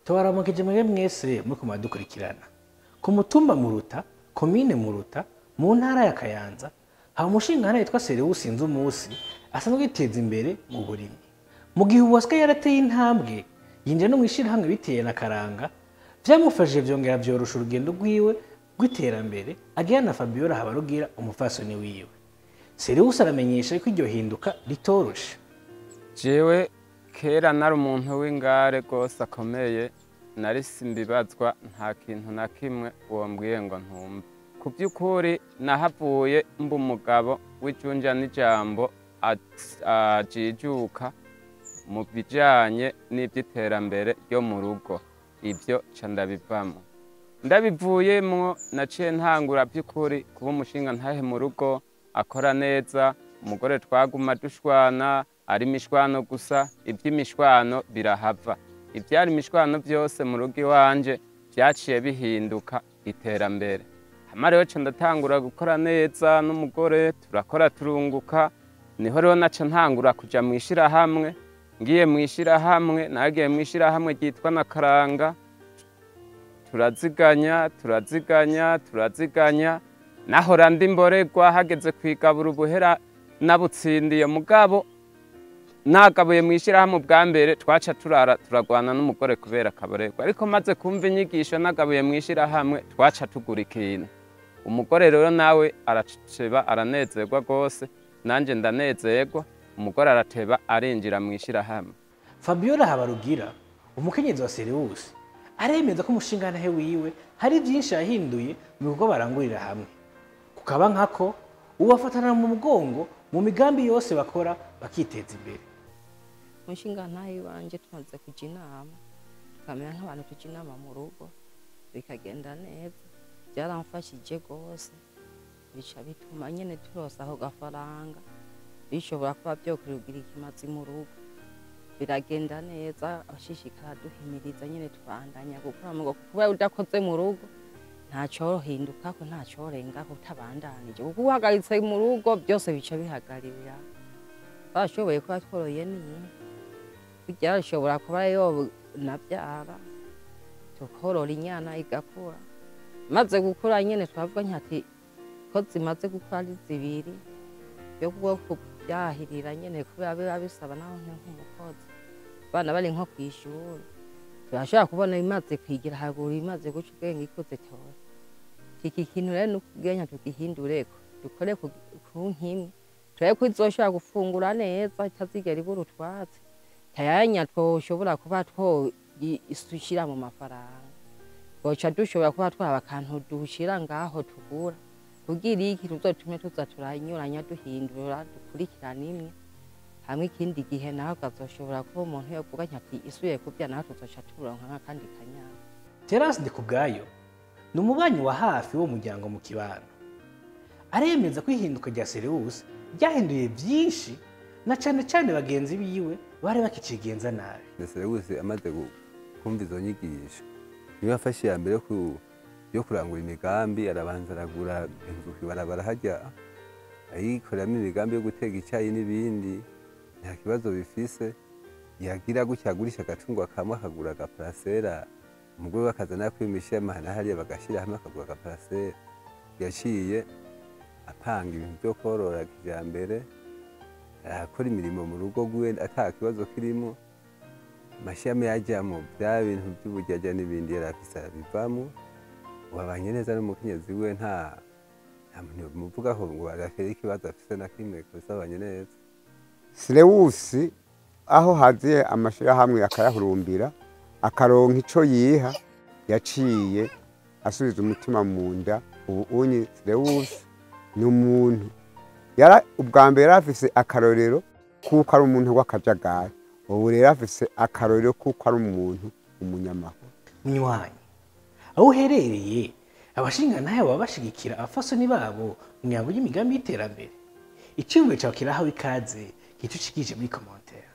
tubaramukeje mwebwe mwese muri kumadukurikirana ku mutumba muruta komine muruta mu ntara ya kayanza haba umushinga yitwa seriwusi sinzi umunsi asanzwe yiteza imbere mu burimyi mu gihe ubu asigaye yarateye intambwe yinjira no mu ishyirahamwe biteye na karanga vyamufashije vyongera vyorosha urugendo rwiwe rw'iterambere agira na fabiola habarugira umupfasoni wiwe seriwusi aramenyesha ko iryo hinduka ritoroshe jewe kera nari umuntu w'ingare rwose akomeye nari simbibazwa nta kintu na kimwe wombwiye ngo ntumve ku by'ukuri nahavuye mba umugabo w'ijunja n'ijambo at- ajijuka mu bijanye n'iby'iterambere ryo mu rugo ibyo ca ndabivamo ndabivuyemwo naciye ntangura by'ukuri kuba umushinga ntahe mu rugo akora neza umugore twaguma dushwana ari imishwano gusa iby'imishwano birahava ibyari imishwano byose mu rugo iwanje byaciye bihinduka iterambere hama rero ca ndatangura gukora neza n'umugore turakora turunguka niho rero naca ntangura kuja mu ishirahamwe ngiye mu ishirahamwe nagiye mu ishirahamwe ryitwa na karanga turaziganya turaziganya turaziganya nahora ndi mborerwa hageze kwigabura ubuhera nabutsindiye mugabo nagabuye mu ishyirahamwe ubwa mbere twaca turara turagwana n'umugore kubera akaborerwa ariko maze kumva inyigisho nagabuye mu ishyirahamwe twaca tugura ikintu umugore rero nawe araceba aranezerwa rwose nanjye ndanezerwa umugore arateba arinjira mu ishyirahamwe fabiola habarugira umukenyezi wa seriwusi aremeza ko umushinga ntahe wiwe hari byinshi yahinduye mu bikorwa barangurira hamwe kukaba nkako ubafatana mu mugongo mu migambi yose bakora bakiteza imbere umushinga ntayo iwanje tumaze kujya inama tukamera nk'abantu tujya inama mu rugo bikagenda neza byaramfashije rwose bica bituma nyine turosa ako gafaranga bishobora kuba byokurugira ikimazi mu rugo biragenda neza abashishikara duhimiriza nyine tubandanya gukora mu rugo kuba udakoze mu rugo ntacyohinduka ko ntacyorenga ko utabandanije kuko uhagaritse mu rugo byose bica bihagararira bashoboye kuba tworoye n'inka burya rishobora kuba yo nabyara tukorora inyana igakura maze gukura nyine twavuga nkati ko zimaze gukura ari zibiri yo bwo kubyahirira nyine kubera biba bisaba naho nk'umukozi abana bari nko ku ishuri turashobora kubona imaze kwigira haruguru imaze guca ubwenge ikuze cyose iki kintu rero ni ukubwenya tugihindureko dukore ku ku nkimwe turebe ko izoshobora gufungura neza itazigera ibura utwatsi tayanya twoshobora kuba twoishyira mu mafaranga twoca dushobora kuba twaba akantu dushyira ngaho tugura kugira iki tuzotume tuza turanyuranya duhindura dukurikirana imwe hamwe ikindi gihe naho kazoshobora kuba umuntu yovuga ati isubiye kubya naho tuzoca turonka nk'akandi kanyana terasi ndi ku bwayo ni umubanyi wa hafi w'umuryango mu kibano aremeza ko ihinduka rya seriwusi ryahinduye byinshi na cyane cyane bagenzi biwe bari bakicigenza nabi Serewusi amaze gu- kumva izo nyigisho niyo yafashe iya mbere yo ku- yo kurangura imigambi arabanza aragura inzu kw'ibarabara hajya ayikoreramo imigambi yo gutega icyayi n'ibindi nta kibazo bifise yagira gutya agurisha agacungwa kamwe akagura agaparasera umugore we akazana kwimisha amahana hariya bagashyira hamwe akagura agaparasera yaciye apanga ibintu byo korora kijambere arakora imirimo mu rugo rwiwe ata kibazo kirimo amashami yajyamo bya bintu by'ubujyajya n'ibindi yari afise arabivamo wabanye neza n'umukenyezi we nta nta muntu muvugaho ngo agakere ikibazo afise na kimwe gusa babanye neza Silewusi aho haziye amashirahamwe akayahurumbira akaronka ico yiha yaciye asubiza umutima mu nda ubu unyi Silewusi ni umuntu yara ubwa mbere yari afise akarorero kuko ari umuntu w'akajagari ubu rero afise akarorero kuko ari umuntu umunyamahoro munywanyi aho uherereye abashinga ntayo baba bashigikira abafasoni babo mu mihango y'imigambi y'iterambere icyumviro cyawe kirahawe ikaze gice ucikije muri komantere